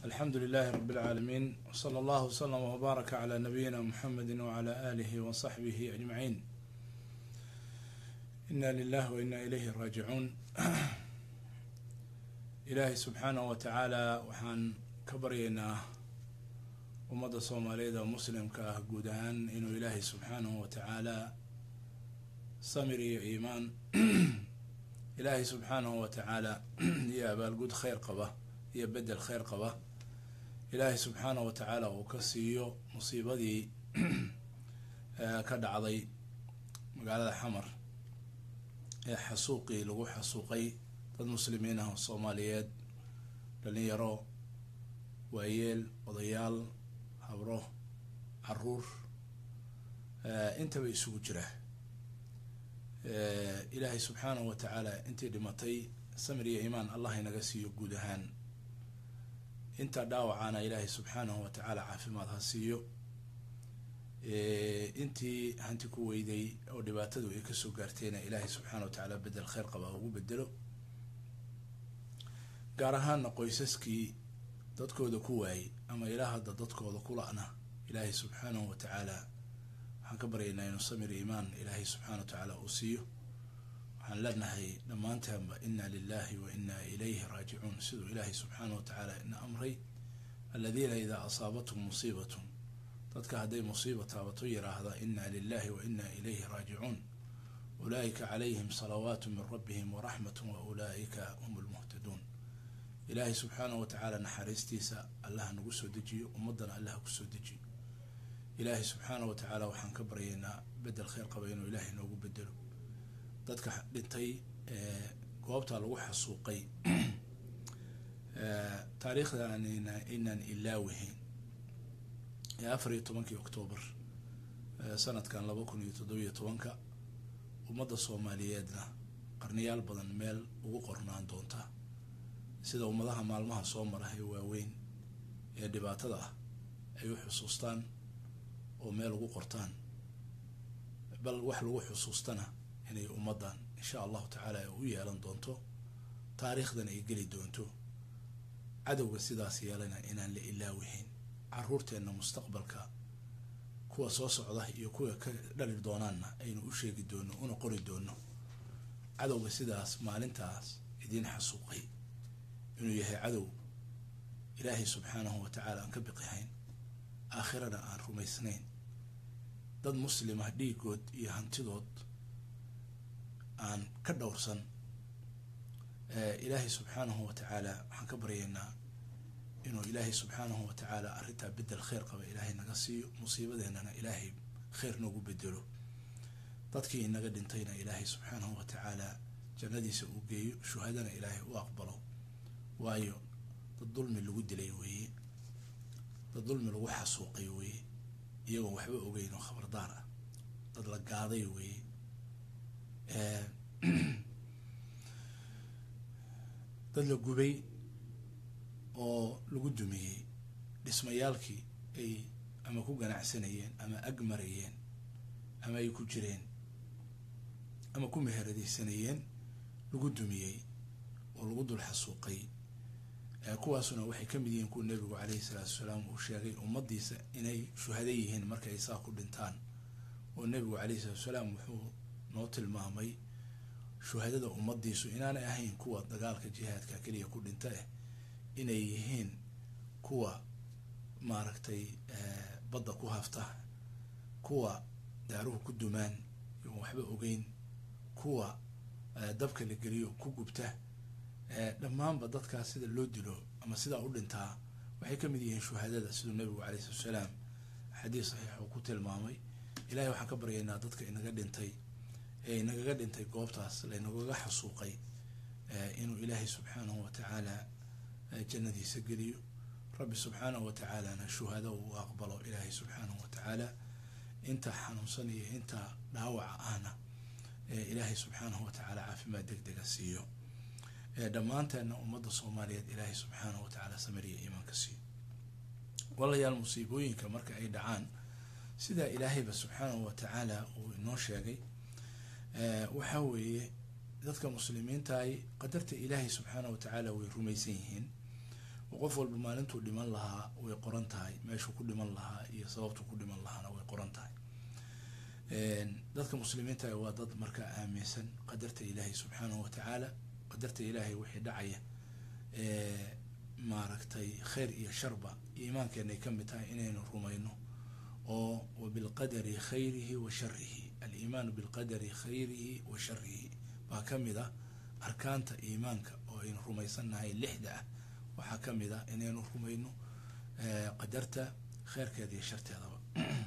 alxamdu lilahi rab اlcaalamiin wslى allah wslm wbaaraka clى nabiyina mxamedi wclى alih wصaxbih ajmaciin ina lilah wa ina ilayhi raajicuun ilaahay subxaanah wa tacaala waxaan ka baryaynaa ummadda soomaaliyeed oo muslimka ah guud ahaan inuu ilaahay subxaanahu wa tacaala samir iyo iimaan ilaahay subxaanahu wa tacaala iyo abaalgud kheyr qaba iyo bedel kheyr qaba ilaahay subxaanahu wa tacaala uu ka siiyo musiibadii ka dhacday magaalada xamar ee xasuuqii lagu xasuuqay dad muslimiin ah oo soomaaliyeed dhalinyaro waayeel odayaal habro caruur intaba isugu jira ilaahay subxaanahu wa tacaala intii dhimatay samir iyo iimaan allah inaga siiyo guud ahaan inta dhaawacaana ilaahay subxaanahu wa tacaala caafimaad ha siiyo intii hanti ku weyday oo dhibaatadu ay kasoo gaartayna ilaahay subxaana wa tacaala bedel kheyr qaba ugu bedelo gaar ahaana qoysaskii dadkooda ku waayay ama ilaa hadda dadkooda kula-na ilaahay subxaanahu wa tacaala waxaan ka baryaynaa inuu samir iimaan ilaahay subxaana wa tacaala uu siiyo waxaan leenahay dhammaantaanba ina lilahi wa ina ilayhi raajicuun siduu ilaahay subxaana wa tacaala ina amray aladiina idaa asaabathum musiibatun dadka hadday musiiba taabato yiraahda ina lilahi wa ina ilayhi raajicuun ulaa'ika calayhim salawaatu min rabbihim waraxmatu wa ulaa'ika hum lmuhtaduun ilaahay subxaanahu wa tacaala naxariistiisa allaha nagu soo dejiyo ummaddana allaha kusoo dejiyo ilaahay subxaanahu wa tacaala waxaan ka baryaynaa bedel kheyr qaba inuu ilaahay noogu bedelo dadka dhintay ee goobta lagu xasuuqay taariikhda inaan ilaawihayn ee afar iyo tobankii octoobar sanadkan laba kun iyo toddobiyo tobanka ummadda soomaaliyeedna qarniyaal badan meel ugu qornaan doonta sida ummadaha maalmaha soo mara ee waaweyn ee dhibaatada ah ay u xusuustaan oo meel ugu qortaan bal wax lagu xusuustana inay ummaddan insha allahu tacaala ay u yeelan doonto taariikhdan ay geli doonto cadowga sidaas yeelana inaan la ilaawihayn caruurteenna mustaqbalka kuwa soo socda iyo kuwa ka dhali doonaanna aynu u sheegi doono una qori doono cadowga sidaas maalintaas idiin xasuuqay inuu yahay cadow ilaahay subxaanahu wa tacaala aan ka biqihayn aakhirana aan rumaysnayn dad muslima dhiigood iyo hantidood aan ka dhowrsan ilaahay subxaanahu wa tacaala waxaan ka baryaynaa inuu ilaahay subxaanahu wa tacaala arrintaa bedel kheyr qaba ilaahay naga siiyo musiibadeennana ilaahay kheyr noogu bedelo dadkii inaga dhintayna ilaahay subxaanahu wa tacaala jannadiisa uu geeyo shuhadana ilaahay u aqbalo waayo dad dulmi lagu dilay weeye dad dulmi lagu xasuuqay weeye iyagoon waxba ogeyn oo khabardaar ah dad la gaaday weeye dad la gubay oo lagu dumiyey dhismayaalkii ay ama ku ganacsanayeen ama ag marayeen ama ay ku jireen ama ku meheradaysanayeen lagu dumiyey oo lagu dul xasuuqay kuwaasuna waxay ka mid yihiin kuwa nebigu caleyhi salaatu wasalaam uu sheegay ummadiisa inay shuhada yihiin marka ay saa ku dhintaan oo nebigu caleyhi salatu wasalaam wuxuu noo tilmaamay shuhadada ummadiisu inaanay ahayn kuwa dagaalka jihaadka keliya ku dhinta eh inay yihiin kuwa maaragtay badda ku hafta kuwa daaruhu ku dumaan iyoon waxba ogeyn kuwa dabka la geliyo ku gubta dhammaanba dadkaas sida loo dilo ama sidaa u dhintaa waxay ka mid yihiin shuhadada siduu nabigu caleyhi salatu salaam xadiis saxiix uu ku tilmaamay ilahay waxaan ka baryaynaa dadka inaga dhintay ee inagaga dhintay goobtaas laynagaga xasuuqay inuu ilaahay subxaanahu wa tacaala jannadiisa geliyo rabbi subxaanahu wa tacaalana shuhado uu aqbalo ilaahay subxaanahu wa tacaala inta xanuunsan iyo inta dhaawaca ahna ilaahay subxaanahu wa tacaala caafimaad deg dega siiyo dhammaanteenna ummadda soomaaliyeed ilaahay subxaanahu wa tacaala samiriya iimaanka siiyo walayaal musiibooyinka marka ay dhacaan sidaa ilaahayba subxaanahu wa tacaala uu inoo sheegay waxaa weeye dadka muslimiintahay qadarta ilaahay subxaanahu wa tacaala way rumaysan yihiin oo qof walba maalintuu dhiman lahaa way qoran tahay meeshuu ku dhiman lahaa iyo sababtuu ku dhiman lahaana way qoran tahay dadka muslimiinta waa dad markaa aaminsan qadarta ilaahay subxaanahu watacaala qadarta ilaahay wixii dhacaya maaragtay khayr iyo sharba iimaankeenay ka mid tahay inaynu rumayno oo wabilqadari khayrihi wa sharihi aliimaanu bilqadari khayrihi wa sharihi baa ka mid ah arkaanta iimaanka oo aynu rumaysannahay lixda ah waxaa ka mid ah inaynu rumayno qadarta kheyrkeeda iyo sharteedaba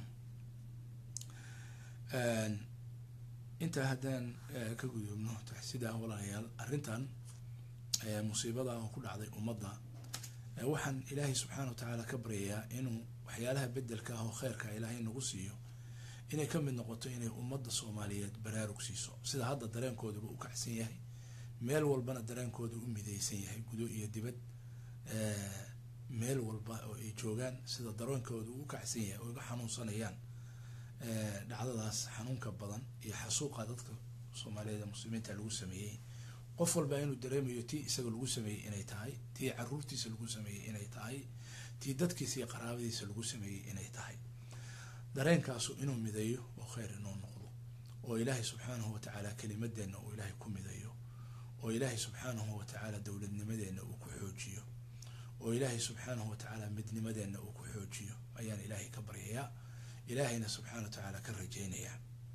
intaa haddaan ka gudubno taxsidaa walaalayaal arrintan musiibada oo ku dhacday ummadda waxaan ilaahay subxaana wa tacaala ka baryayaa inuu waxyaalaha bedelka ah oo kheyrka ilaahay nagu siiyo inay ka mid noqoto inay ummadda soomaaliyeed baraarug siiso sida hadda dareenkooduba u kacsan yahay meel walbana dareenkooda u midaysan yahay gudo iyo dibad meel walba oo ay joogaan sida dareenkooda u kacsan yahay oo iga xanuunsanayaan dhacdadaas xanuunka badan iyo xasuuqa dadka soomaaliyeed ee muslimiinta lagu sameeyey qof walba inuu dareemayo tii isaga lagu sameeyey inay tahay tii caruurtiisa lagu sameeyey inay tahay tii dadkiisa iyo qaraabadiisa lagu sameeyey inay tahay dareenkaasu inuu midayo oo kheyr inuu noqdo oo ilaahay subxaanahu watacaala kelimadeenna uu ilaahay ku midayo oo ilaahay subxaanahu watacaala dowladnimadeenna uu ku xoojiyo oo ilaahay subxaanahu watacaala midnimadeenna uu ku xoojiyo ayaan ilaahay ka baryayaa ilaahayna subxaana wa tacaala ka rajaynayaa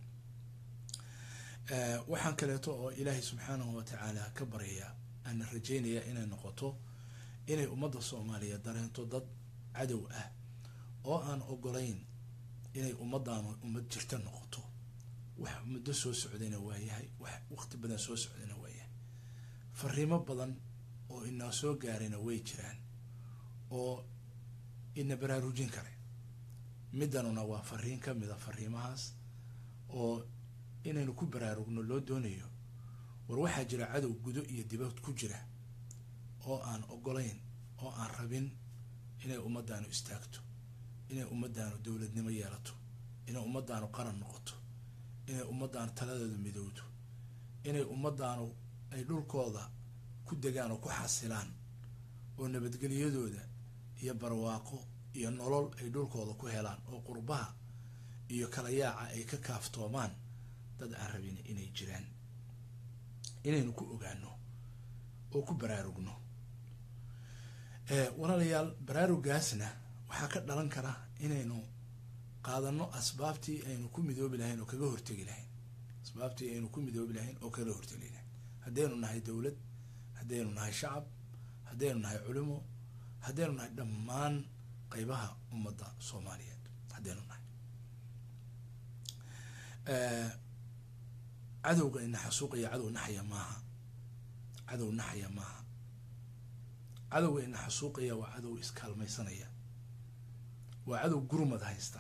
waxaan kaleeto oo ilaahay subxaanahu watacaala ka baryayaa ana rajaynayaa inay noqoto inay ummadda soomaaliya dareento dad cadow ah oo aan ogolayn inay ummaddaanu ummad jirta noqoto wax muddo soo socdayna waayahay wax waqti badan soo socdayna waayahay fariimo badan oo inaa soo gaarayna way jiraan oo ina baraarujin kare middanuna waa fariin ka mid a fariimahaas oo inaynu ku baraarugno loo doonayo war waxaa jira cadow gudo iyo dibad ku jira oo aan ogolayn oo aan rabin inay ummaddaanu istaagto inay ummaddaanu dowladnimo yeelato inay ummaddaanu qaran noqoto inay ummaddaanu taladeedu midowdo inay ummaddaanu ay dhulkooda ku degaan oo ku xasilaan oo nabadgelyadooda iyo barwaaqo iyo nolol ay dhulkooda ku helaan oo qurbaha iyo kala yaaca ay ka kaaftoomaan dad aan rabin inay jiraan inaynu ku ogaano oo ku baraarugno walaalayaal baraarugaasna waxaa ka dhalan kara inaynu qaadano asbaabtii aynu ku midoobi lahayn oo kaga hortegi lahayn asbaabtii aynu ku midoobi lahayn oo kaga hortegi lahayn haddaynu nahay dowlad haddaynu nahay shacab haddaynu nahay culimo haddaynu nahay dhammaan qeybaha ummadda soomaaliyeed haddaynu nahay cadowga ina xasuuqaya cadow naxaya maaha cadow naxaya maaha cadowga ina xasuuqaya waa cadow iskaalmaysanaya waa cadow gurmad haysta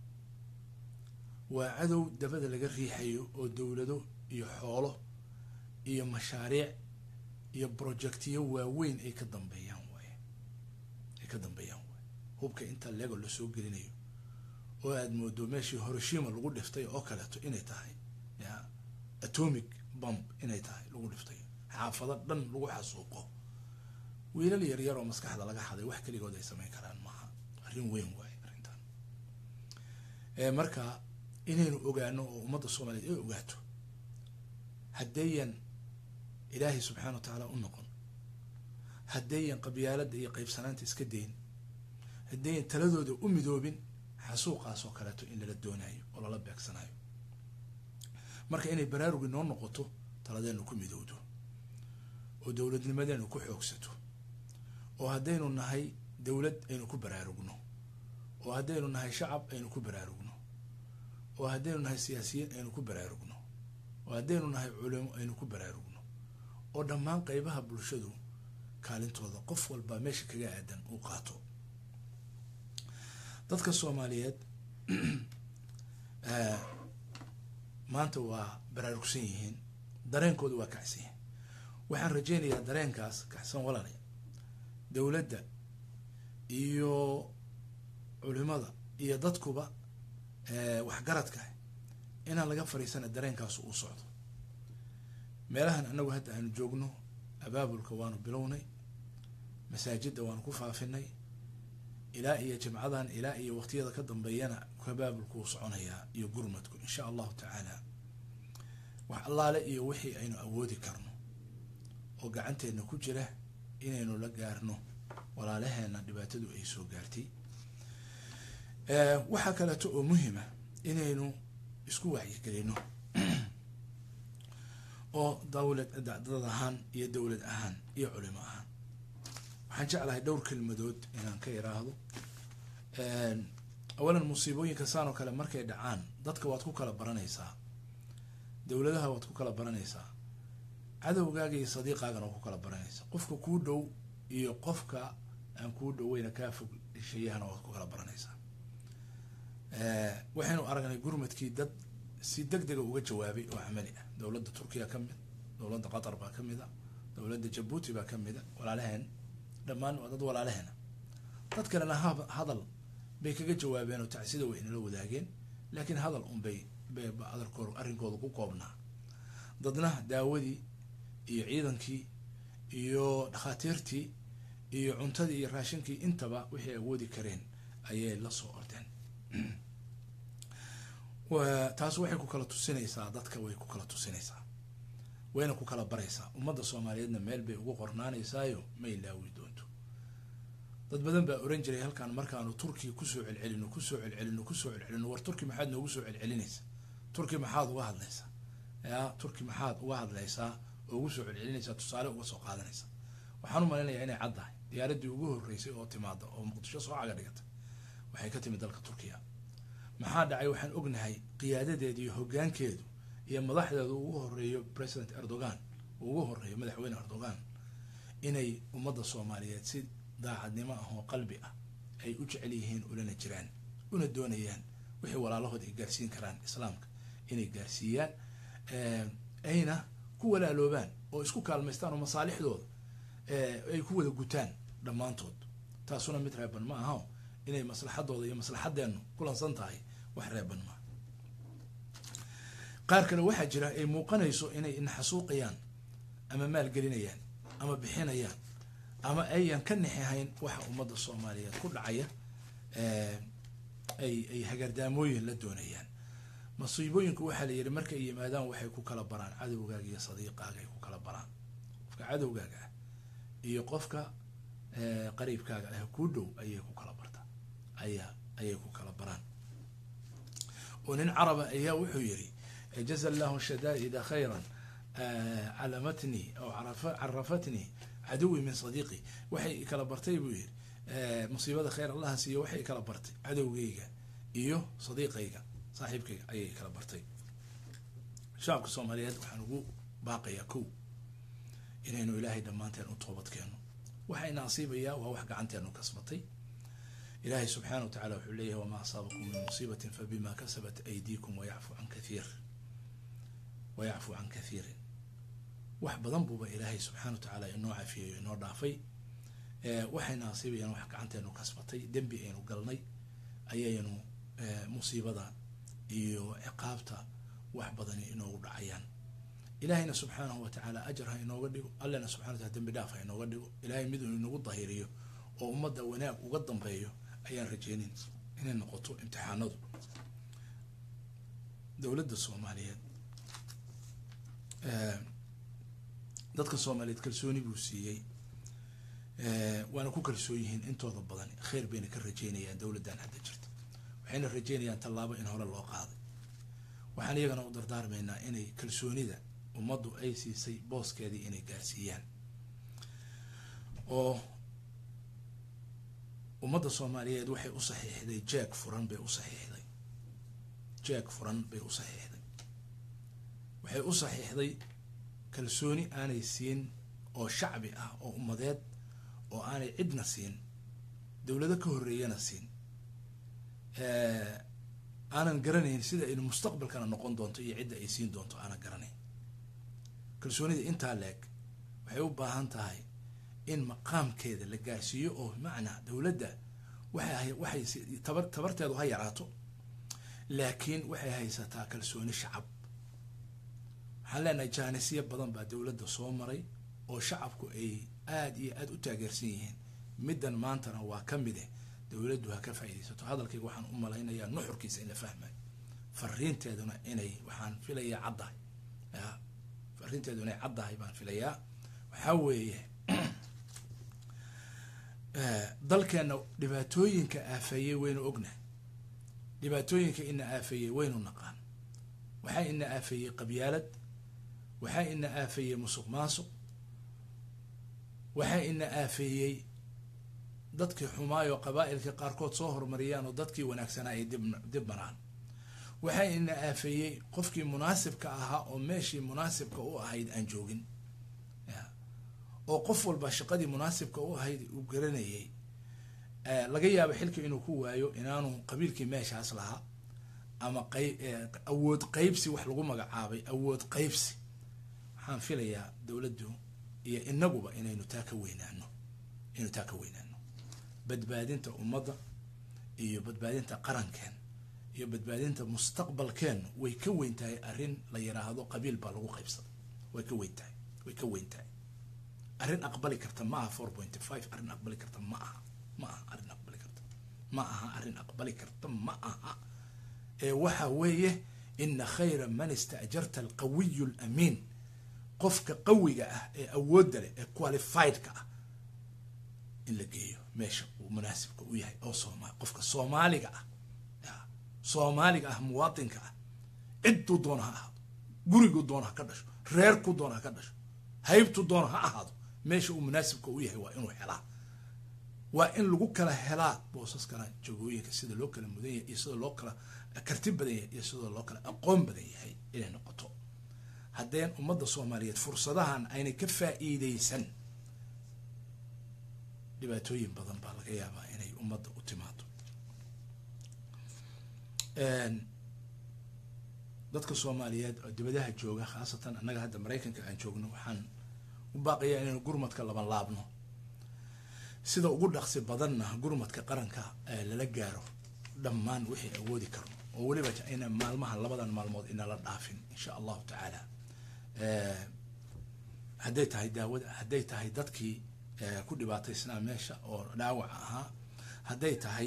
waa cadow dabada laga riixayo oo dowlado iyo xoolo iyo mashaariic iyo projectiyo waaweyn ay ka dambeeyaan waaye ay ka dambeeyaan waaye hubka inta lego lasoo gelinayo oo aada moodo meeshii horoshima lagu dhiftay oo kaleeto inay tahay ya atomic bomb inay tahay lagu dhiftay xaafado dhan lagu xasuuqo wiilal yaryar oo maskaxda laga xaday wax keligood ay samayn karaan maaha arrin weyn waaye arrintan marka inaynu ogaano oo ummadda soomaaliyeed ay ogaato haddayan ilaahay subxaana wa tacaala u noqon haddayan qabyaaladda iyo qeybsanaanta iska dayn haddayan taladooda u midoobin xasuuqaas oo kaleeto in lala doonayo oo lala beegsanayo marka inay baraarugi noo noqoto taladeenu ku midowdo oo dowladnimadeenu ku xoogsato oo haddaynu nahay dowlad aynu ku baraarugno oo haddaynu nahay shacab aynu ku baraarugno oo haddaynu nahay siyaasiyiin aynu ku baraarugno oo haddaynu nahay culimo aynu ku baraarugno oo dhammaan qeybaha bulshadu kaalintooda qof walba meesha kaga aadan uu qaato dadka soomaaliyeed maanta waa baraarugsan yihiin dareenkooda waa kacsan yihiin waxaan rajeynayaa dareenkaas kacsan walaalay dowladda iyo culimada iyo dadkuba waxgaradka inaan laga fariisana dareenkaas uu socdo meelahan anagu hadda aanu joogno abaabulka waanu bilownay masaajidda waanu ku faafinay ilaa iyo jimcadan ilaa iyo waqtiyada ka dambeeyana kabaabulkuu soconayaa iyo gurmadku insha allahu tacaala wax allaale iyo wixii aynu awoodi karno oo gacanteenna ku jira inaynu la gaarno walaalaheena dhibaatadu ay soo gaartay waxaa kaleeto oo muhima inaynu isku wacyigelino oo dawlad dad ahaan iyo dowlad ahaan iyo culimo ahaan waxaan jeclahay dhowr kelmadood inaan ka iraahdo awalan musiibooyinka saan oo kale markay dhacaan dadka waad ku kala baranaysaa dowladaha waad ku kala baranaysaa cadowgaaga iyo sadiiqaagana waad ku kala baranaysaa qofka kuu dhow iyo qofka aan kuu dhoweyna kaa fog shayahana waad ku kala baranaysaa waxaynu aragnay gurmadkii dad si deg dega uga jawaabay oo camali ah dowladda turkiya ka mid dowladda qatar baa ka mid a dowladda jabuuti baa ka mid a walaalaheen dhammaan waa dad walaalaheena dad kalena hadal bay kaga jawaabeen oo tacsida way inala wadaageen laakiin hadal unbay adarkood arrinkooda ku koobnaa dadna daawadii iyo ciidankii iyo dhakhaatiirtii iyo cuntadii iyo raashinkii intaba wixii awoodi kareen ayay la soo ordeen taas waxay ku kala tusinaysaa dadka way ku kala tusinaysaa wayna ku kala baraysaa ummadda soomaaliyeedna meel bay ugu qornaanaysaayo ma ilaawi doonto dad badan baa oran jiray halkaan markaanu turkiya kusoo celcelino kusoo celcelino kusoo celcelino war turki maxaad noogu soo celcelinaysaa turki maxaad uga hadlaysaa ya turki maxaad uga hadlaysaa oo ugu soo celcelinaysaa tusaale uga soo qaadanaysaa waxaan u malaynayaa inay caddahay diyaaradii ugu horreysay oo timaada oo muqdisho soo caga dhigatay waxay ka timid dalka turkiya maxaa dhacay waxaan ognahay qiyaadadeeda iyo hoggaankeedu iyo madaxdeedu ugu horeeyo president erdogan ugu horeeyo madaxweyne erdogan inay ummadda soomaaliyeed si daacadnimo ah oo qalbi ah ay u jecel yihiin ulana jiraan una doonayaan wixii walaalahood ay gaarsiin karaan islaamka inay gaarsiiyaan ayna ku walaaloobaan oo isku kaalmaystaan oo masaalixdooda ay ku wada gutaan dhammaantood taasuna mid reeban ma aha inay maslaxadooda iyo maslaxadeennu kulansan tahay wax reeban maa qaar kale waxaa jira ay muuqanayso inay naxasuuqayaan ama maalgelinayaan ama bixinayaan ama ayan ka nexahayn waxa ummadda soomaaliyeed ku dhacaya ay ay hagardaamooyin la doonayaan masiibooyinku waxaa la yidhi markay yimaadaan waxay ku kala baraan cadowgaaga iyo sadiiqaaga ay ku kala baraan qofka cadowgaaga ah iyo qofka qariibkaaga ah kuu dhow ayay ku kala bartaa ayaa ayay ku kala baraan oo nin caraba ayaa wuxuu yidhi jaza allahu shadaa'ida khayran calamatnii aw carafatnii caduwi min sadiiqi waxay kala bartay buu yidhi musiibada khayr allaha siiyo waxay kala bartay cadowgayga iyo sadiiqayga saaxiibkayga ayay kala bartay shacabka soomaaliyeed waxaan ugu baaqayaa kow inaynu ilaahay dhammaanteen u toobad keeno waxayna asiibayaa waa wax gacanteenu kasbatay ilaahay subxaana wa tacala wuxuu leeyahay wamaa asaabakum min musiibatin fabima kasabat aydiikum wayacfu can kathiir wayacfu can kathiirin wax badan buuba ilaahay subxana wa tacaala inoo cafiyay inoo dhaafay waxayna asiibayaan wax gacanteenu kasbatay dembi aynu galnay ayaynu musiibada iyo ciqaabta wax badani inoogu dhacayaan ilaahayna subxaanahu wa tacaala ajar ha inooga dhigo allena subxana wataala dembi dhaaf ha inooga dhigo ilahay mid uu inagu dahiriyo oo ummadda wanaag uga dambeeyo ayaan rajeynin inay noqoto imtixaanadu dowladda soomaaliyeed dadka soomaaliyeed kalsooni buu siiyey waana ku kalsoon yihiin intooda badan kheyr bayna ka rajeynayaan dowladdan hadda jirta waxayna rajeynayaan tallaabo in hore loo qaaday waxaan iyagana u dardaarmaynaa inay kalsoonida ummaddu ay siisay booskeedii inay gaarsiiyaan oo ummadda soomaaliyeed waxay u saxiixday jeeg furan bay u saxiixday jeeg furan bay u saxiixday waxay u saxiixday kalsooni aanay siin oo shacbi ah oo ummadeed oo aanay cidna siin dowlado ka horreeyana siin aanan garanayn sida aynu mustaqbalkana noqon doonto iyo cidda ay siin doonto aanan garanayn kalsoonida intaa leeg waxay u baahan tahay in maqaamkeeda la gaarsiiyo oo macnaa dowladda waxay waxay tabar tabarteedu ha yaraato laakiin waxay haysataa kalsooni shacab waxaan leenahay jaanisyo badan baa dowladda soo maray oo shacabku ay aada iyo aada u taageersan yihiin middan maantana waa ka mide dowladdu ha ka faaidaysato hadalkayga waxaan u malaynayaa nuxurkiisa in la fahmayo fariinteeduna inay waxaan filayaa caddahay ya fariinteedu inay caddahay baan filayaa waxaa weeye dalkeenna dhibaatooyinka aafeeyey waynu ognahay dhibaatooyinka ina aafeeyey waynu naqaan waxaa ina aafeeyey qabyaalad waxaa ina aafeeyey musuq maasuq waxaa ina aafeeyey dadkii xumaayoo qabaa'ilkii qaarkood soo horumariyaan oo dadkii wanaagsanaa ay dib dib maraan waxaa ina aafeeyey qofkii munaasibka ahaa oo meeshii munaasibka u ahayd aan joogin oo qof walba shaqadii munaasibka u ahayd uu garanayay laga yaabo xilka inuu ku waayo inaanu qabiilkii meeshaas lahaa ama qay awood qeybsi wax lagu magacaabay awood qeybsi waxaan filayaa dowladdu iyo inaguba inaynu taa ka weynaano inaynu taa ka weynaano badbaadinta ummadda iyo badbaadinta qarankeen iyo badbaadinta mustaqbalkeen way ka weyn tahay arrin la yiraahdo qabiil baa lagu qaybsaday way ka weyn tahay way ka weyn tahay arrin aqbali karta ma aha four point five arrin aqbali karta ma aha ma aha arrin aqbali karta ma aha arrin aqbali karta ma aha ee waxa weeye ina khayra man istaajarta alqawiyu alamiin qofka qawiga ah ee awoodda leh ee qualifiedka ah in la geeyo meesha uu munaasibka u yahay oo sooma qofka soomaaliga ah soomaaliga ah muwaadinka ah cidduu doona ha ahaado guriguu doona ha ka dhasho reerkuu doona ha ka dhasho haybtuu doona ha ahaado meesha uu munaasibka u yahay waa inuu helaa waa in lagu kala helaa boosaskana jagooyinka sida loo kala mudan yahay iyo sida loo kala karti badan yahay iyo sida loo kala aqoon badan yahay inay noqoto haddeen ummadda soomaaliyeed fursadahan aynay ka faa'iideysan dhibaatooyin badan baa laga yaabaa inay ummadda u timaado dadka soomaaliyeed oo dibadaha jooga khaasatan annaga hadda maraykanka aan joogno waxaan u baaqayaa inaynu gurmadka laban laabno sida ugu dhaqsi badanna gurmadka qaranka lala gaaro dhammaan wixii awoodi karno oo weliba ina maalmaha labadan maalmood inala dhaafin insha allahu tacaala hadday tahay daawada hadday tahay dadkii ku dhibaataysnaa meesha oo dhaawaca ahaa hadday tahay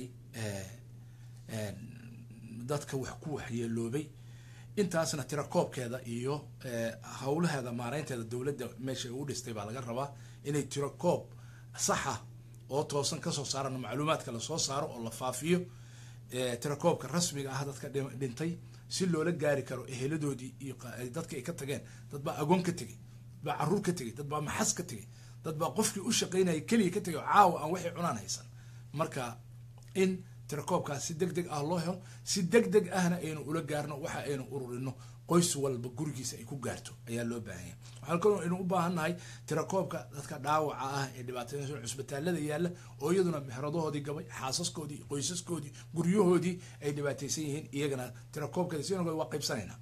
dadka wax ku waxyeeloobay intaasna tira koobkeeda iyo howlaheeda maareynteeda dowladda meesha u dhistay baa laga rabaa inay tiro koob saxa oo toosan kasoo saarano macluumaadka lasoo saaro oo la faafiyo tirakoobka rasmiga ah dadka dhintay si loola gaari karo eheladoodii iyo dadka ay ka tageen dad baa agoon ka tegay dad baa caruur ka tegay dad baa maxas ka tegay dad baa qofkii u shaqaynaya keliya ka tegay oo caawa aan waxay cunaan haysan marka in tirakoobkaas si deg deg ah loo helo si deg deg ahna aynu ula gaarno waxa aynu ururino qoys walba gurigiisa ay ku gaarto ayaa loo baahanya waxaan kaloo aynu u baahannahay tirakoobka dadka dhaawaca ah ee dhibaataysan cusbitaalada yaalla oo iyaduna mexradahoodii gabay xaasaskoodii qoysaskoodii guryahoodii ay dhibaataysan yihiin iyagana tirakoobkeeda si waa qaybsanaynaa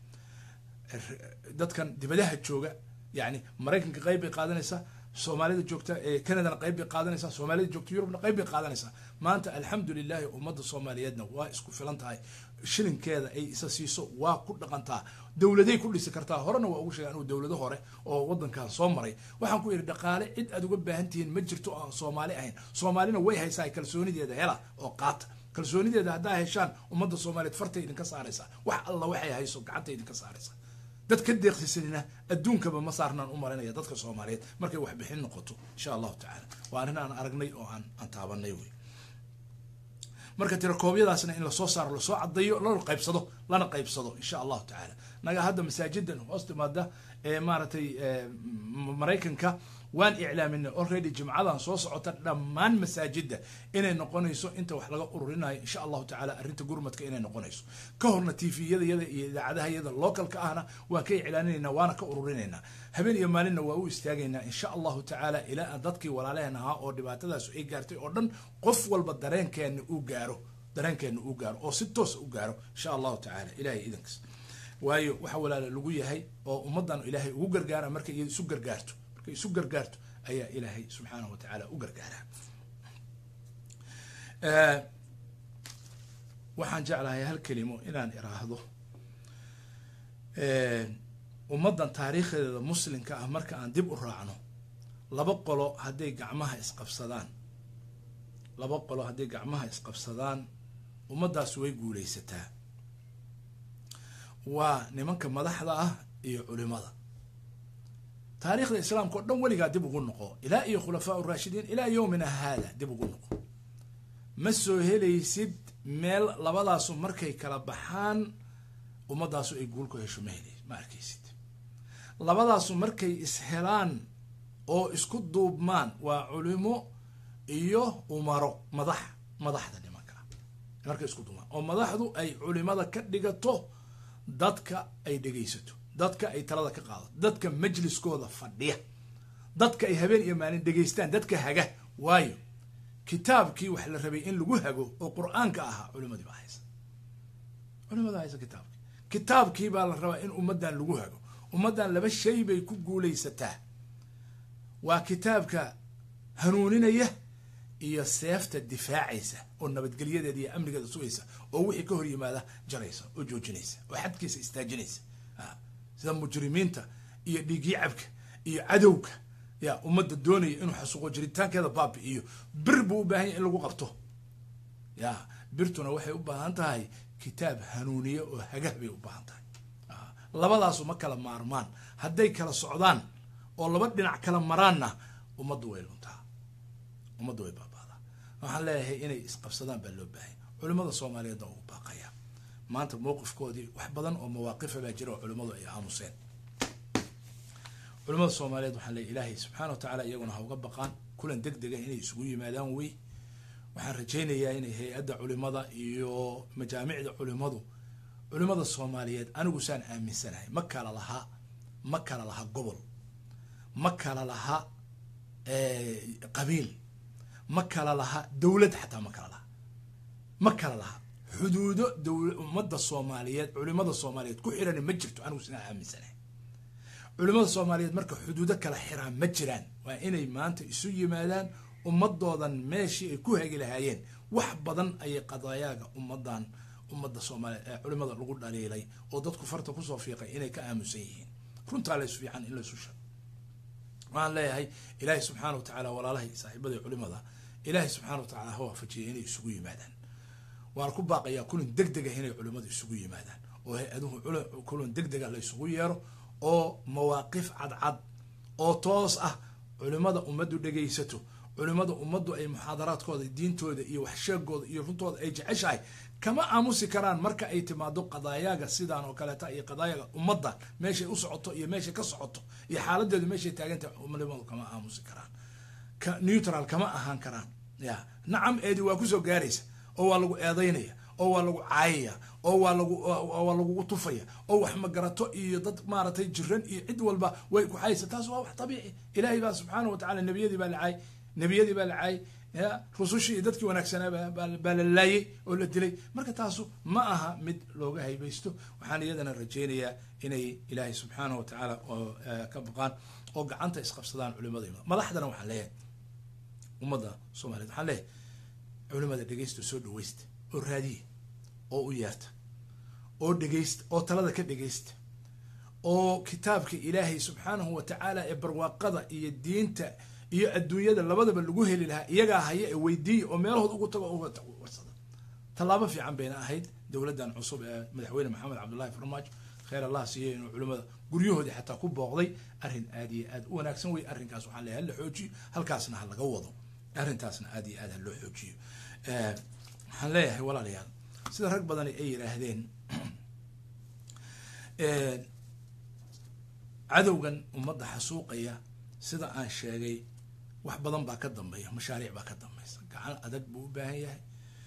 dadkan dibadaha jooga yani maraykanka qayb bay qaadanaysaa soomaalida joogta canadana qayb bay qaadanaysaa soomaalida joogta yurubna qayb bay qaadanaysaa maanta alxamdu lilahi ummadda soomaaliyeedna waa isku filan tahay shilinkeeda ay isa siiso waa ku dhaqantaa dowladay ku dhisi kartaa horena waa ugu sheega anugu dowlado hore oo wadankan soo maray waxaan ku yidhi dhaqaale cid aad uga baahan tihiin ma jirto oo aan soomaali ahayn soomaalina way haysaa kalsoonideeda hela oo qaata kalsoonideeda haddaa heshaan ummadda soomaaliyeed fartay idinka saaraysaa wax alla waxay hayso gacanta idinka saaraysaa dad ka deeqsisanina adduunkaba ma saarnaan u marinaya dadka soomaaliyeed markay waxbixin noqoto insha allahu tacaala waa arrin aan aragnay oo aan aan taabanay wey marka tirakoobyadaasna in lasoo saaro lasoo cadayo lana qaybsado lana qaybsado insha allahu tacaala naga hadda masaajidan hoos timaada ee maaragtay maraykanka waan iclaaminay already jimcadan soo socota dhammaan masaajida inay noqonayso inta wax laga ururinayo insha allahu tacaala arrinta gurmadka inay noqonayso ka horna tviyada yada iyo idaacadaha yada localka ahna waan ka iclaaninaynaa waana ka ururinaynaa habeen iyo maalinna waa u istaagaynaa insha allahu tacaala ilaa dadkii walaalehen ahaa oo dhibaatadaas ay gaartay oo dhan qof walba dareenkeena uu gaaro dareenkeena uu gaaro oo si toosa u gaaro insha allahu tacaala ilahay idankas waayo waxa walaala lagu yahay oo ummaddan ilaahay ugu gargaara markay iyada isu gargaarto markay isu gargaarto ayaa ilaahay subxaanahu wa tacaala u gargaaraa waxaan jeclahay hal kelimo inaan iraahdo ummaddan taariikhdeeda muslimka ah marka aan dib u raacno laba qolo hadday gacmaha isqabsadaan laba qolo hadday gacmaha isqabsadaan ummaddaas way guulaysataa waa nimanka madaxda ah iyo culimada taariikhda islaamka o dhan weligaa dib ugu noqo ilaa iyo khulafaa uraashidiin ilaa yowmina haada dib ugu noqo ma soo helaysid meel labadaasu markay kala baxaan ummadaasu ay guul ku hesho ma hel ma arkaysid labadaasu markay ishelaan oo isku duubmaan waa culimo iyo umaro madax madaxda nimanka markay isku duubmaan oo madaxdu ay culimada ka dhigato dadka ay dhegaysato dadka ay talada ka qaadato dadka majliskooda fadhiya dadka ay habeen iyo maalin dhegaystaan dadka haga waayo kitaabkii wax la rabay in lagu hago oo qur-aanka ahaa culimadii baa haysa culimada haysa kitaabkii kitaabkii baa la rabaa in ummaddan lagu hago ummaddan laba shay bay ku guulaysataa waa kitaabka hanuuninaya iyo seefta difaacaysa oo nabadgelyadeeda iyo amnigeeda sugaysa oo wixii ka hor yimaada jaraysa oo joojinaysa oo xadkiisa istaajinaysa sida mujrimiinta iyo dhiigyacabka iyo cadowga ya ummadda doonaya inuu xasuuqo jiritaankeeda baabi iyo bir buu u baahan yahy in lagu qabto ya birtuna waxay u baahan tahay kitaab hanuuniye oo hagah bay u baahan tahay labadaasu ma kala maarmaan hadday kala socdaan oo laba dhinac kala maraanna ummaddu way luntaa ummaddu way baabaadaa waxaan leeyahay inay isqabsadaan baa loo baahanya culimada soomaaliyeedna ugu baaqaya maanta mowqifkoodii wax badan oo mawaaqifa baa jira oo culimmadu ay aamuseen culimada soomaaliyeed waxaan leeyahy ilaahay subxana wa tacala iyaguna ha uga baqaan kulan deg dega inay isugu yimaadaan wey waxaan rajaynayaa inay hay-adda culimada iyo majaamicda culimadu culimada soomaaliyeed anigu saan aaminsanahay ma kala laha ma kala laha gobol ma kala laha qabiil ma kala laha dowlad xataa ma kala laha ma kala laha xuduudo dowla ummadda soomaaliyeed culimada soomaaliyeed ku xirani ma jirto anigu sinaa aaminsanahay culimada soomaaliyeed marka xuduudo kala xiraan ma jiraan waa inay maanta isu yimaadaan ummadoodan meeshii ay ku hagi lahaayeen wax badan ayay qadayaaga ummadan ummadda soomaaliyeed ee culimada lagu dhaliilay oo dadku farta kusoo fiiqay inay ka aamusan yihiin runtaa lays fiican in laysu sheego waxaan leeyahay ilaahay subxaana wa tacaala walaalahay saaxiibada culimada ilaahay subxana wa tacala ha waafajiyay inay isugu yimaadaan waan ku baaqayaa kulan deg dega inay culimadu isugu yimaadaan oo hay-aduhu kulan deg dega la isugu yeero oo mawaaqif cadcad oo toos ah culimada ummaddu dhegaysato culimada ummaddu ay muxaadaraadkooda diintooda iyo waxsheegooda iyo runtooda ay jeceshahay kama aamusi karaan marka ay timaado qadaayaaga sidaan oo kaleeta iyo qadaayaga ummadda meeshay u socoto iyo meeshay ka socoto iyo xaaladeedu meeshay taagantahay culimadu kama aamusi karaan neutral kama ahaan karaan ya nacam eedi waa kusoo gaaraysa oo waa lagu eedaynaya oo waa lagu caayaya oo waa lagu waa lagugu tufaya oo wax magarato iyo dad maaragtay jiran iyo cid walba way ku xaysa taas waa wax dabiici ilaahay baa subxaana wa tacala nebiyadii baa la caay nebiyadii baa la caay ya rusushii iyo dadkii wanaagsanaa baa la laayay oo la dilay marka taasu ma aha mid looga haybaysto waxaan iyadana rajaynayaa inay ilaahay subxaana wa tacaala oo ka baqaan oo gacanta isqabsadaan culimada madaxdana waxaan leeyahay ummadda soomaliyeed waxaan leeyahay culimada dhegaysta soo dhawaysta oo raadiya oo u yeerta oo dhegaysta oo talada ka dhegaysta oo kitaabka ilaahay subxaanahu wa tacaala ee barwaaqada iyo diinta iyo adduunyada labadaba lagu heli lahaa iyagaa haya ee weydiiya oo meelahood ugu tago warsada tallaabo fiican bayna ahayd dowladdan cusub ee madaxweyne maxamed cabdullahi farmaajo kheyr allah siiyey inuu culimada guryahoodii xataa ku booqday arrin aad iyo aad u wanaagsan wey arrinkaas waxaan leeyahay hala xoojiyo halkaasna ha laga wado arrintaasna aad iyo aad ha loo xoojiyo waxaan leeyahay walaalayaal sida rag badan ay yidhaahdeen cadowgan ummadda xasuuqaya sida aan sheegay wax badan baa ka dambeeya mashaariic baa ka dambaysa gacan adag buu u baahan yahay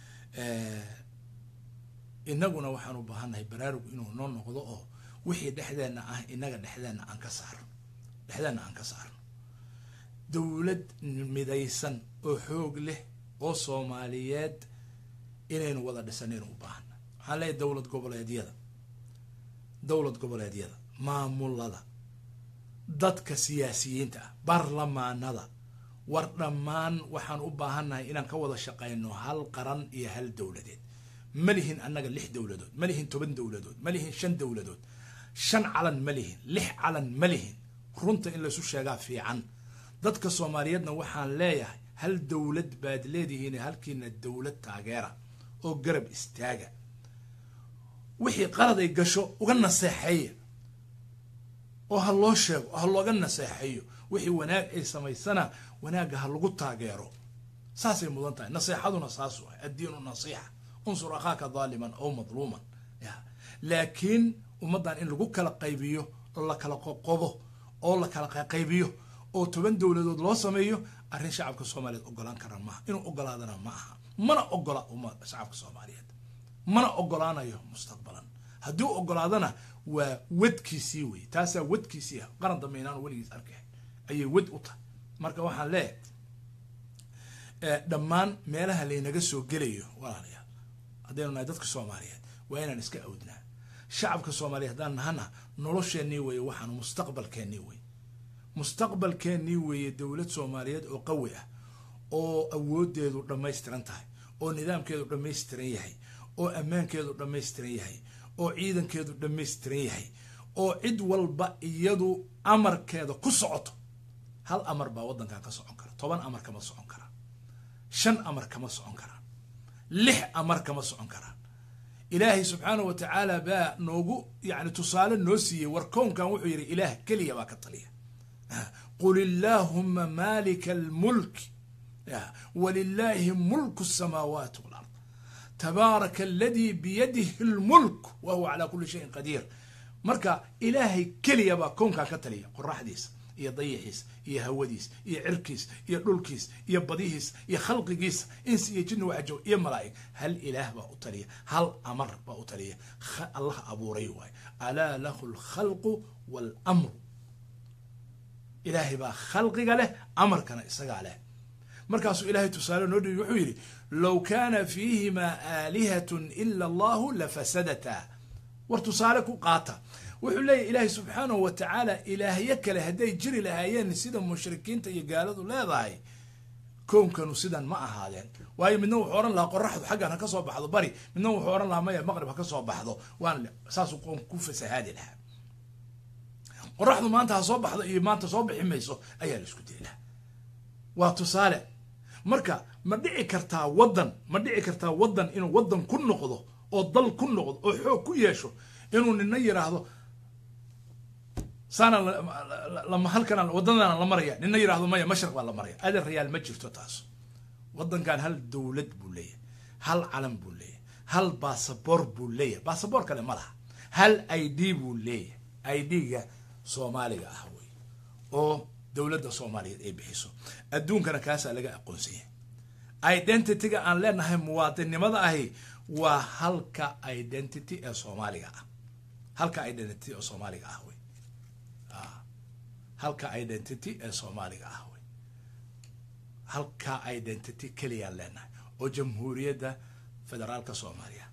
inaguna waxaan u baahannahay baraarug inuu noo noqdo oo wixii dhexdeenna ah inaga dhexdeenna aan ka saarno dhexdeenna aan ka saarno dowlad midaysan oo xoog leh oo soomaaliyeed inaynu wada dhisanaynu u baahana waxaan leeyahay dowlad goboleedyada dowlad goboleedyada maamulada dadka siyaasiyiinta ah baarlamaanada war dhammaan waxaan u baahannahay inaan ka wada shaqayno hal qaran iyo hal dowladeed ma lihin annaga lix dowladood ma lihin toban dowladood ma lihin shan dowladood shan calan ma lihin lix calan ma lihin runta in laysu sheegaa fiican dadka soomaaliyeedna waxaan leeyahay hal dowlad baad leedihiin halkiina dowlad taageera oo garab istaaga wixii qalad ay gasho uga naseexeeya oo ha loo sheego oo ha looga naseexeeyo wixii wanaag ay samaysana wanaagga ha lagu taageero saasay mudan tahay naseexaduna saas waay addiinu nasiixa unsur akhaaka daaliman aw madluuman laakiin ummaddan in lagu kala qaybiyo oo la kala qoqobo oo la kala qaybiyo oo toban dowladood loo sameeyo arrin shacabka soomaaliyeed ogolaan kara maaha inuu ogolaadana ma aha mana ogola uma shacabka soomaaliyeed mana ogolaanayo mustaqbalan haddii u ogolaadana waa wadkiisii wey taasaa wadkiisii ah qaran dambe inaan weligiis arkay ayay wad u tahay marka waxaan leeyahay dhammaan meelaha laynaga soo gelayo walaalayaal haddaynu nahay dadka soomaaliyeed waa inaan iska awdnaa shacabka soomaaliyeed haddaan nahana nolosheennii weeye waxaan mustaqbalkeennii wey mustaqbalkeennii weeye dowlad soomaaliyeed oo qawi ah oo awoodeedu dhammaystiran tahay oo nidaamkeedu dhammaystiran yahay oo ammaankeedu dhammaystiran yahay oo ciidankeedu dhammaystiran yahay oo cid walba iyadu amarkeeda ku socoto hal amar baa waddankan ka socon kara toban amar kama socon karaan shan amar kama socon karaan lix amar kama socon karaan ilaahay subxaanah wa tacaala baa noogu yani tusaale noo siiyey war kownkan wuxuu yidhi ilaah keliya baa ka taliya qul illaahuma maalika almulk walilaahi mulku asamaawaati walard tabaaraka aladii biyadihi lmulk wa huwa calaa kuli shayin qadiir marka ilaahay keliya baa kownkaa ka taliya qoraxdiisa iyo dayixiisa iyo hawadiisa iyo cirkiisa iyo dhulkiisa iyo badihiisa iyo khalqigiisa insi iyo jinni waxajoog iyo malaa'ig hal ilaah baa u taliya hal amar baa u taliya allah abuuray waay alaa lahu alkhalqu waalamru ilaahay baa khalqiga leh amarkana isagaa leh markaasuu ilaahay tusaale noo dhibi wuxuu yidhi low kaana fiihimaa aalihatun ila allahu lafasadata war tusaale ku qaata wuxuu leeyahy ilaahay subxaanahu wa tacaala ilaahyo kale hadday jiri lahaayeen sida mushrikiinta iyo gaaladu leedahay koonkanu sidan ma ahaadeen waayo midna wuxuu odhan lahaa qoraxdu xaggan ha ka soo baxdo bari midna wuxuu odhan lahaa maya maqrib ha ka soo baxdo waan saasuu qoonku ku fasahaadi lahaa qoraxdu maanta ha soo baxdo iyo maanta soo bixi mayso ayaa la isku dayy lahaa waa tusaale marka ma dhici kartaa waddan ma dhici kartaa waddan inuu waddan ku noqdo oo dal ku noqdo oo xoog ku yeesho inuu nina yiraahdo saana lama halkana wadadana la maraya nina yirahdo maya mashriq baa la maraya adeer rayaal ma jirto taas waddankan hal dowlad buu leeyahay hal calan buu leeyahay hal basaboor buu leeyahay basaboor kale ma laha hal i d buu leeyahay i d-ga soomaaliga ah wey oo dowladda soomaaliyeed ay bixiso adduunkana kaasaa laga aqoonsan yahay identityga aan leenahay muwaadinnimada ahi waa halka identity ee soomaaliga ah halka identity ee soomaaliga ah wey halka identity ee soomaaliga ah wey halka identity keliyaan leenahay oo jamhuuriyadda federaalka soomaaliya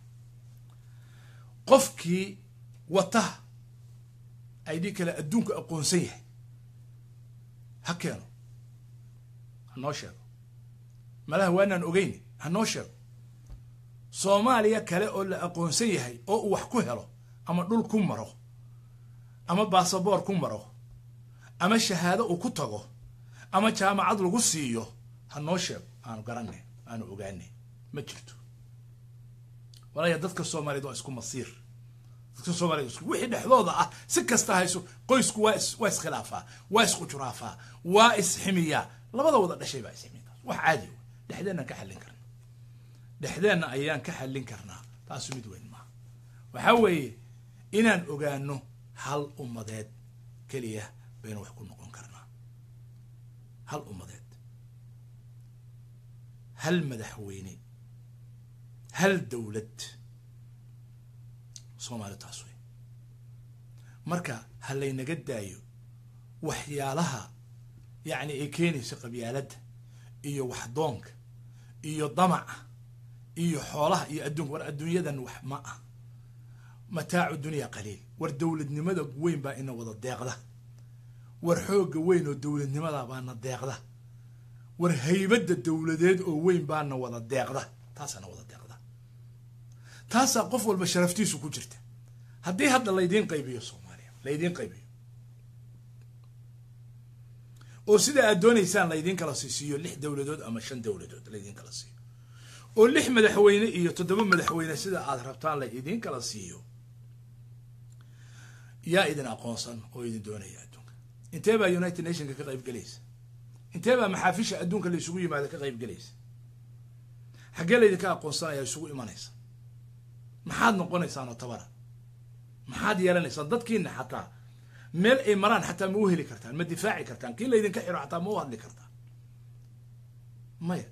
qofkii wata id kale adduunka aqoonsan yahay ha keeno ha noo sheego malaha waanaan ogeyn ha noo sheego soomaaliya kale oo la aqoonsan yahay oo uu wax ku helo ama dhul ku maro ama basaboor ku maro ama shahaado uu ku tago ama jaamacad lagu siiyo ha noo sheego aanu garanay aanu ogaanay ma jirto walaya dadka soomaaliyeed waa isku masiir dadka soomaaliyed isku wixii dhexdooda ah si kasta hayso qoysku waa is waa iskhilaafaa waa isqujuraafaa waa isximiyaa labada wada dhashay baa isximiya wax caadi w dhexdeenaan ka xallin karna dhexdeenna ayaan ka xallin karnaa taasu mid weyn maaha waxaa weeye inaan ogaano hal ummadeed keliya baynu wax ku noqon karnaa hal ummadeed hal madaxweyne hal dowlad soomaali taas wey marka ha laynaga daayo waxyaalaha yacni ay keenayso qabyaaladda iyo waxdoonka iyo damaca iyo xoolaha iyo adduunka war adduunyadan wax ma ah mataacu dunya qaliil war dowladnimada weyn baa ina wada deeqda war xoogga weyn oo dowladnimada baana deeqda war haybadda dowladeed oo weyn baana wada deeqda taasaana wada deeqda taasaa qof walba sharaftiisu ku jirta haddii hadda laydiin qaybiyo soomaaliya laydiin qaybiyo oo sida aad doonaysaan laydin kala siisiiyo lix dowladood ama shan dowladood laydin kala siiyo oo lix madaxweyne iyo toddoba madaxweyne sida aad rabtaan la idin kala siiyo yaa idin aqoonsan oo idin doonaya adduunka intee baa united nationka ka qayb gelaysa intee baa maxaafisha adduunka la isugu yimaada ka qayb gelaysa xaggee laydinka aqoonsanaya isugu imanaysa maxaad noqonaysaan oo tabara maxaad yeelanaysaan dadkiina xataa meel ay maraan xataa ma u heli kartaan ma difaaci kartaan kii laydinka xiro xataa ma u hadli kartaan maya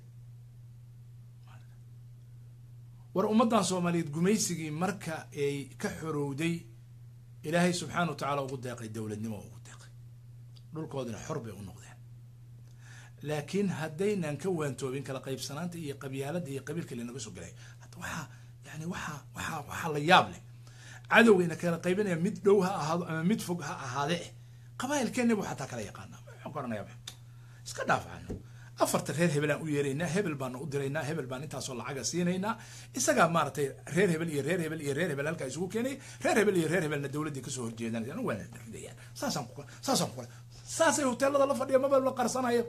war ummaddan soomaaliyeed gumaysigii marka ay ka xorowday ilaahay subxaana wa tacaala ugu deeqay dowladnimo ugu deeqay dhulkoodina xor bay u noqdeen laakiin haddaynan ka waantoobin kala qaybsanaanta iyo qabyaalada iyo qabiilka lanaga soo gelay waxaa yani waxaa waxaa waxaa la yaab leh cadowgayna kala qaybinaya mid dhow ha ahaado ama mid fog ha ahaade eh qabaa'ilkeenna buu xataa kala yaqaana wuxuu garanaya iska dhaafacano afarta reer hebelaan u yeeraynaa hebel baana u diraynaa hebel baan intaasoo lacaga siinaynaa isagaa maaratay reer hebel iyo reer hebel iyo reer hebel halkaa isugu keenay reer hebel iyo reer hebelna dowladdii kasoo horjeedanayaan waana ridayaan saasaan ku saasaan ku saasay hoteelada la fadhiya maba la qarsanayo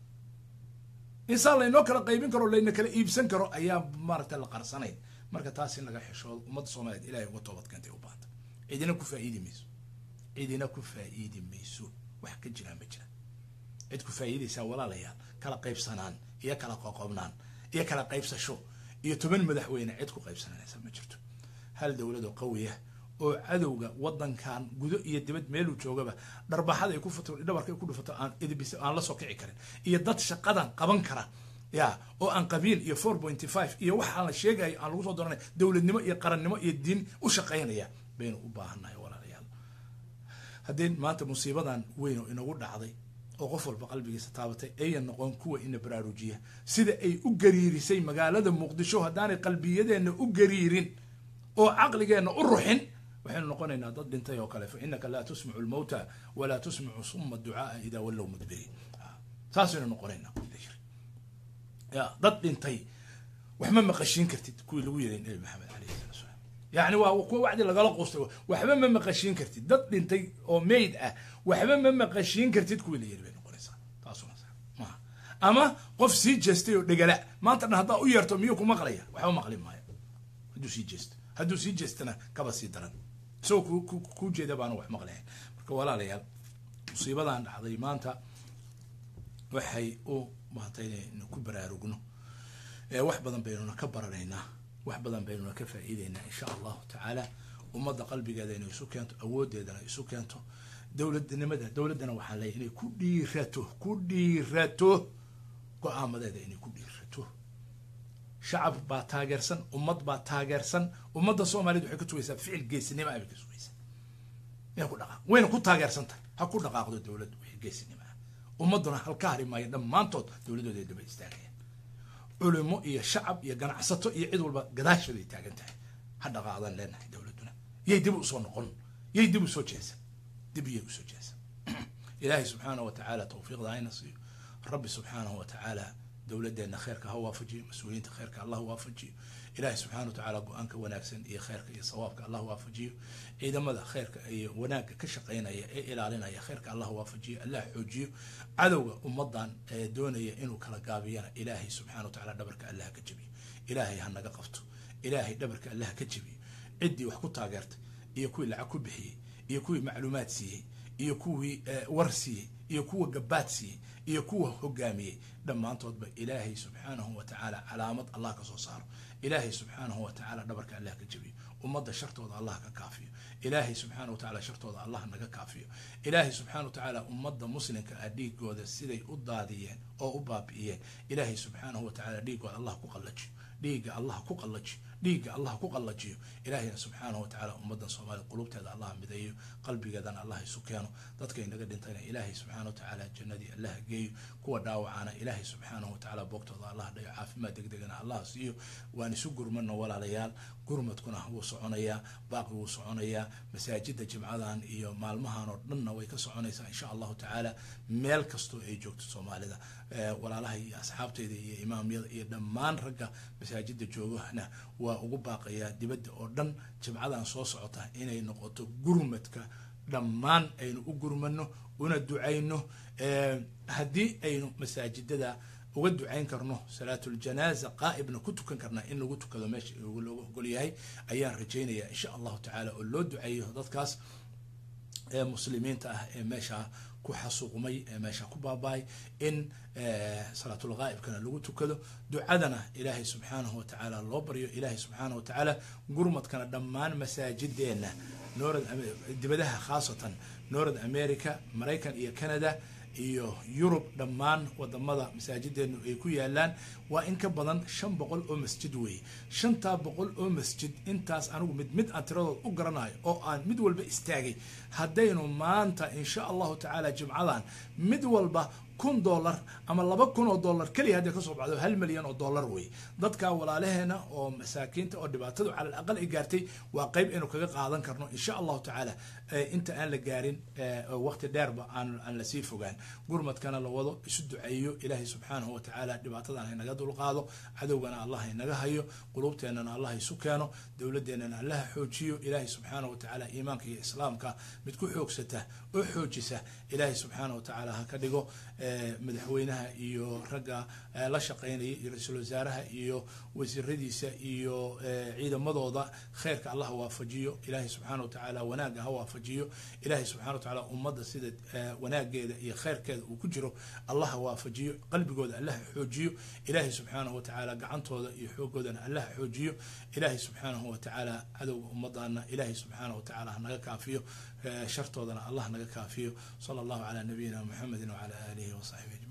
insaan laynoo kala qaybin karo layna kala iibsan karo ayaa maaragtay la qarsanayn marka taas in laga xishoodo ummadda soomaaliyeed ilahay uga toobad keentay u baahanta cidina ku faa'iidi mayso cidina ku faa'iidi mayso wax ka jiraan ma jira cid ku faa'iidaysaa walaalayaal kala qaybsanaan iyo kala qoqobnaan iyo kala qaybsasho iyo toban madaxweyne cid ku qaybsananaysa ma jirto hal dowladoo qawiya oo cadowga wadankan gudo iyo dibad meeluu joogaba dharbaxada ay ku futo dhabarka ay ku dhufato aan idibis aan la soo kici karin iyo dad shaqadan qaban kara ya oo aan qabiil iyo four pointy five iyo waxaan la sheegayo aan lagu soo doranay dowladnimo iyo qarannimo iyo diin u shaqaynaya baynu u baahannahay walaalayaal haddii maanta musiibadan weyn oo inagu dhacday oo qof walba qalbigiisa taabatay ayan noqon kuwa ina baraarujiya sida ay u gariirisay magaalada muqdisho haddaanay qalbiyadeenna u gariirin oo caqligeenna u ruxin waxaynu noqonaynaa dad dhintay oo kale fa inaka laa tusmicu lmawta walaa tusmicu suma ducaaa idaa wallow mudbiriin saasaynu noqonaynaa ya dad dhintay wax ma maqashiin kartid kuwii lagu yeray nabi maxamed alayhi salatu salaam yani waa kuwa wacdi lagala quustay waxba ma maqashiin kartid dad dhintay oo mayd ah waxba ma maqashiin kartid kuwii la yeri bay noqonaysaa taasuna maaha ama qof sii jeestay oo dhegala maanta dhan haddaa u yeerto miyuu ku maqlaya waxba maqli maayo hadduu sii jeesto hadduu sii jeestana kaba sii daran isagoo ku ku jeeda baana wax maqlahayn marka walaalayaal musiibadan dhacday maanta waxay u maanta inaynu ku baraarugno wax badan baynuna ka baranaynaa wax badan baynuna ka faa'iideynaa insha allahu tacaala ummadda qalbigeeda inay isu keento awooddeedana isu keento dowladnimada dowladdana waxaa leeyahy inay ku dhiirato ku dhiirato go-aamadeeda inay ku dhiirato shacab baa taageersan ummad baa taageersan ummadda soomaaliyed waxay ka tugaysaa ficil geesinimo ah bay ka sugaysaa inay ku dhaqaaq wayna ku taageersan tahay ha ku dhaqaaqdo dowladdu wixii geesinimo ah ummadduna halka hari maayo dhammaantood dowladooda ay daba istaagayaan culimo iyo shacab iyo ganacsato iyo cid walba gadaashooday taagan tahay ha dhaqaaqdaan leenahay dowladduna yay dib usoo noqon yay dib usoo jeesan dib iyay usoo jeesan ilaahay subxaanahu wa tacaala tawfiiqda hayna siiyo rabbi subxaanahu wa tacaala dowladdeena kheerka ha waafajiyo mas-uuliyiinta kheerka allah waafajiyo ilaahay subxana wa tacaala go-aanka wanaagsan iyo kheerka iyo sawaabka allah waafajiyo ciidamada kheerka iyo wanaagga ka shaqaynaya ee ilaalinaya kheerka allah waafajiyo allah xoojiyo cadowga ummadan ee doonaya inuu kala gaabiyana ilaahay subxana wa tacala dhabarka allah ka jebiyo ilaahay ha naga qabto ilaahay dhabarka allah ka jebiyo ciddii wax ku taageertay iyo kuwii lacag ku bixiyey iyo kuwii macluumaad siiyey iyo kuwii war siiyey iyo kuwa gabaad siiyey iyo kuwa hogaamiyey dhammaantoodba ilaahay subxaanahu wa tacaala calaamad allah ka soo saaro ilaahay subxaanahu wa tacaala dhabarka allah ka jebiyo ummadda shartooda allah ka kaafiyo ilaahay subxaana wa tacala shartooda allah naga kaafiyo ilaahay subxana wa tacaala ummadda muslimka ah dhiigooda siday u daadiyeen oo u baabi'iyeen ilaahay subxaanahu wa tacala dhiigooda allah ku qallajiyo dhiigga allah ku qallajiyo dhiigga allah ku qallajiyo ilaahayna subxaanahu wa tacala ummaddan soomaaliya qulubteeda allah mideeyo qalbigeedana allah isu keeno dadka inaga dhintayna ilaahay subxaana wa tacaala jannadii allah geeyo kuwa dhaawacana ilaahay subxaanahu wa tacaala boogtooda allah dhayo caafimaad degdegana allah siiyo waan isu gurmano walaalayaal gurmadkuna wuu soconayaa baaqi wuu soconayaa masaajida jimcadan iyo maalmahan oo dhanna way ka soconaysaa insha allahu tacaala meel kastoo ay joogto soomaalida walaalaha iyo asxaabteyda iyo imaamyada iyo dhammaan ragga masaajida joogahna waa ugu baaqayaa dibadda oo dhan jimcadan soo socota inay noqoto gurmadka dhammaan aynu u gurmano una ducayno haddii aynu masaajidada uga ducayn karno salaatuljanaaza qaa'ibna ku tukan karnaa in lagu tukado meesha looga ogol yahay ayaan rajaynaya insha allahu tacaala oo loo duceeyo dadkaas ee muslimiinta ah ee meesha ku xasuuqmay ee meesha ku baabaay in salaatulqaa'ibkana lagu tukado ducadana ilaahay subxaanahu watacaala loo baryo ilaahay subxaanahu watacaala gurmadkana dhammaan masaajideenna north dibadaha khaasatan north america maraykan iyo canada iyo yurub dhammaan wadamada masaajideenu ay ku yaalaan waa in ka badan shan boqol oo masjid weeye shantaa boqol oo masjid intaas anigu mid mid aan tiradood u garanayo oo aan mid walba istaagay haddaynu maanta insha allahu tacaala jimcadan mid walba kun dollar ama laba kun oo dollar keliya hadday kasoo baxdo hal milyan oo dollar wey dadka walaalaheena oo masaakiinta oo dhibaatadu cala alaqal ay gaartay waa qeyb aynu kaga qaadan karno insha allahu tacaala inta aan la gaarin waqti dheerba aan aan lasii fogaan gurmadkana la wado isu duceeyo ilaahay subxaanahu watacaala dhibaatadan haynaga dulqaado cadowgana allah haynaga hayo qulubteennana allah isu keeno dowladeennana allaha xoojiyo ilaahay subxaanahu watacaala iimaanka iyo islaamka mid ku xoogsata oo xoojisa ilaahay subxaanahu watacaala ha ka dhigo madaxweynaha iyo ragga la shaqeynaya iyo ra-iisul wasaaraha iyo wasiiradiisa iyo ciidamadooda kheyrka allah waafajiyo ilaahay subxaana watacaala wanaagga ha waafajiyo ilaahay subxana watacaala ummadda sida wanaageeda iyo kheyrkeeda uu ku jiro allah waafajiyo qalbigooda allaha xoojiyo ilaahay subxaanahu watacaala gacantooda iyo xoogoodana allaha xoojiyo ilaahay subxaanahu watacaala cadowga ummadana ilaahay subxaanahu watacaala hanaga kaafiyo shartoodana allah naga kaafiyo sala allahu calaa nabiyina muxamedi wacala aalihi wasaxbihi ajmain